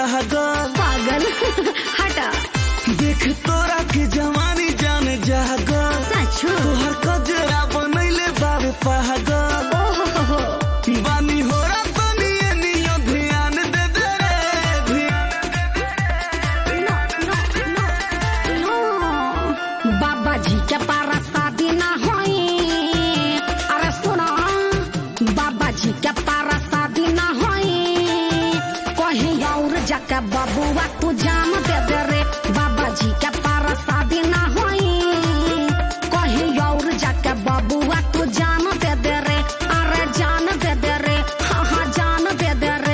पागल पागल हटा देख तोरा के जवानी जान जागल सचो तोहर कजरा बनैले बाबे पागल ओहो बानी हो रा तनी एनियो ध्यान दे दे रे नो नो नो नो बाबा जी के पारा शादी ना होई अरे सुनो बाबा जी के पारा शादी ना होई कहीं और जाके बबुआ तू जान दे दे रे बाबा जी के पारा शादी ना होई कहीं और जाके बबुआ तू जान दे दे रे अरे जान दे दे रे हाँ हाँ जान दे दे रे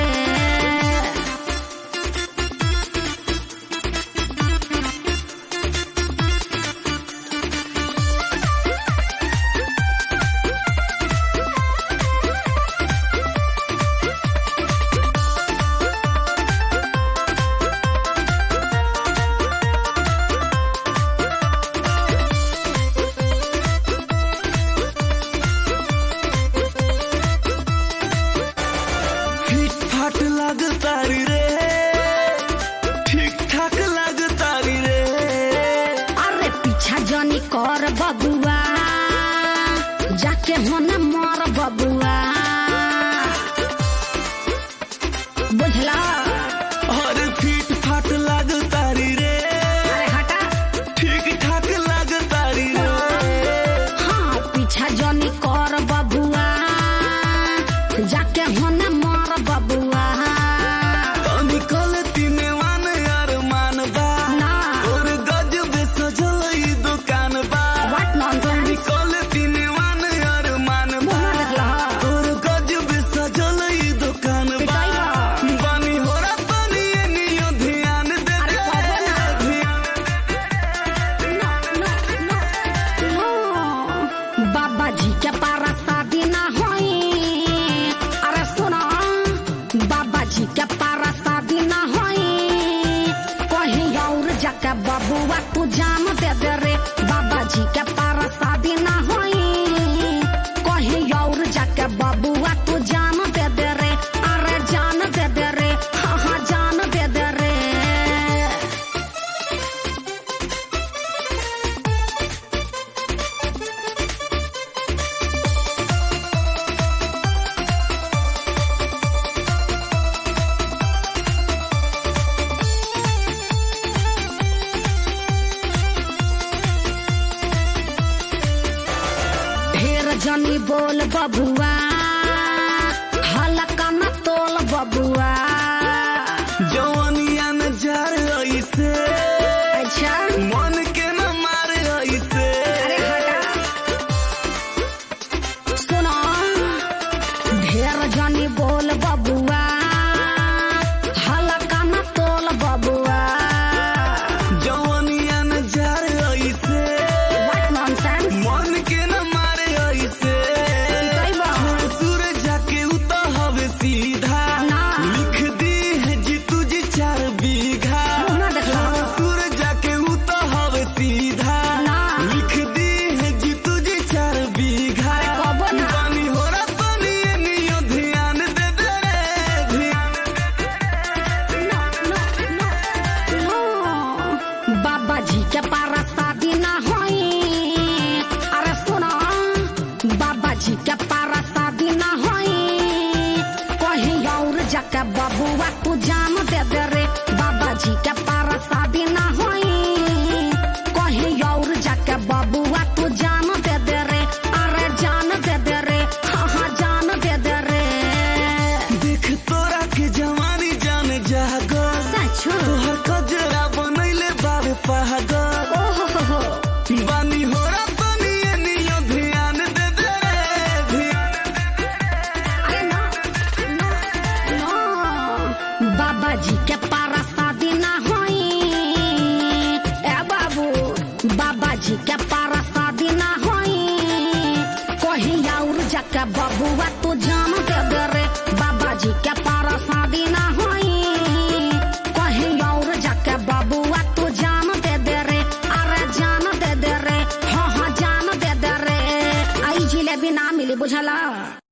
फिट फाट लग तारी रे ठीक ठाक लग तारी रे अरे पीछा जनी कर बबुआ जाके होने मर बबुआ बुझला और फिट फाट लग तारी रे अरे हटा ठीक ठाक लग तारी रे हाँ पीछा जनी कर बबुआ जाके होने मर बबुआ निकल तीने मान अरमान बा ना और गजब सजल ई दुकान बा व्हाट नॉनसेंस निकल तीने मान अरमान बा मुंह ना देखला और गजब सजल ई दुकान बा पिटाई बा। बानी हो रा तनी एनियो ध्यान दे अरे दे बाबा ना। ध्यान नो नो नो नो बाबा जी के पारा शादी ना होई अरे सुनो बाबा जी के पारा शादी ना होई कहीं और जाके बबुआ तू जान दे दे रे बाबा जी के पारा शादी ना होई कहीं और जाके बबुआ तू जान दे दे रे अरे जान दे दे रे हाँ हाँ जान दे दे रे ढेर जनी बोल बबुआ हल्का न तोल बबुआ जवानिया न जार ऐसे अच्छा मन के न मारे ऐसे अरे हटा सुनो ढेर जनी बोल बबुआ हल्का न तोल बबुआ जवानिया न जार ऐसे व्हाट नॉनसेंस मन के न मारे ऐसे सही बात। सूरज जाके उता हवे सीधा ना। लिख दी है जी तुझे चार बीघा मुंह ना देखला। सूरज जाके उता हवे सीधा ना। लिख दी है जी तुझे चार बीघा अरे कबो ना। पानी हो रा पानी एनियो ध्यान दे दे रे ध्यान नो नो नो नो बाबा जी के पारा शादी ना होई अरे सुनो बाबा जी के पारा शादी ना होई कहीं और जाके बबुआ तू जान दे दे रे बाबा जी के पारा शादी ना होई कहीं और जाके बबुआ तू जान दे दे रे अरे जान दे दे रे हाँ हाँ जान दे दे रे देख तोरा के जवानी जान जागल सचो तोहर कजरा बनैले बाबे पागल ओहो बानी हो रा तनी एनियो ध्यान दे दे रे ध्यान अरे ना ना ना बाबा जी के पारा शादी ना होई ए बाबू बाबा जी के पारा शादी ना होई कहीं और जाके बबुआ तू जान दे दे रे बाबा जी के पारा शादी ना होई कहीं और जाके बबुआ तू जान दे दे रे अरे जान दे दे रे हाँ हाँ जान दे दे रे आई जिलेबी ना मिली बुझला